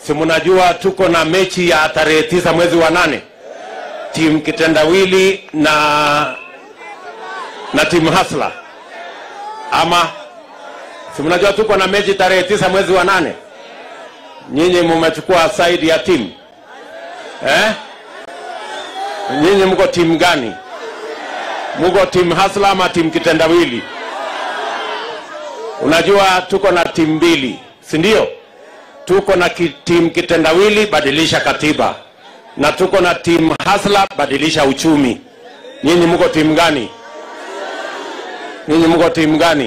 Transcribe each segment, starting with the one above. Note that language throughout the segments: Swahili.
si mnajua tuko na mechi ya tarehe tisa mwezi wa nane timu kitendawili na na timu hasla ama si mnajua tuko na mechi tarehe tisa mwezi wa nane nyinyi mumechukua side ya timu eh? nyinyi mko timu gani mko timu hasla ama timu kitendawili unajua tuko na timu mbili si ndio tuko na ki, timu kitendawili badilisha katiba na tuko na timu hasla badilisha uchumi nyinyi mko timu gani nyinyi mko timu gani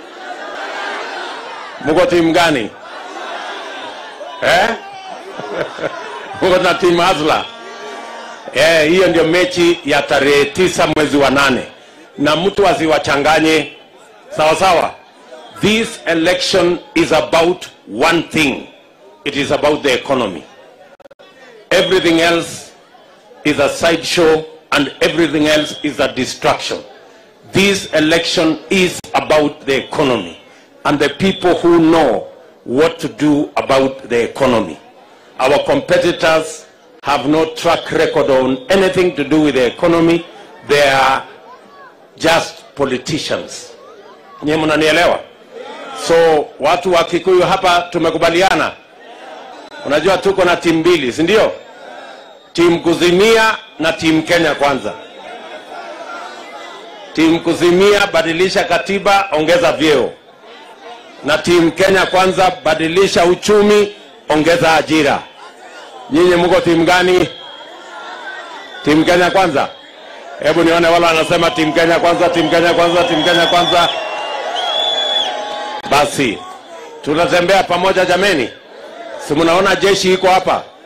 mko timu gani eh? mko na timu hasla eh, hiyo ndio mechi ya tarehe tisa mwezi wa nane na mtu asiwachanganye sawa sawa this election is about one thing it is about the economy everything else is a sideshow and everything else is a distraction this election is about the economy and the people who know what to do about the economy our competitors have no track record on anything to do with the economy they are just politicians nyewe mnanielewa so watu wa kikuyu hapa tumekubaliana unajua tuko na timu mbili si ndio timu kuzimia na timu kenya kwanza timu kuzimia badilisha katiba ongeza vyeo na timu kenya kwanza badilisha uchumi ongeza ajira nyinyi mko timu gani timu kenya kwanza hebu nione wala wanasema timu kenya kwanza timu kenya kwanza timu kenya kwanza basi tunatembea pamoja jameni si mnaona jeshi iko hapa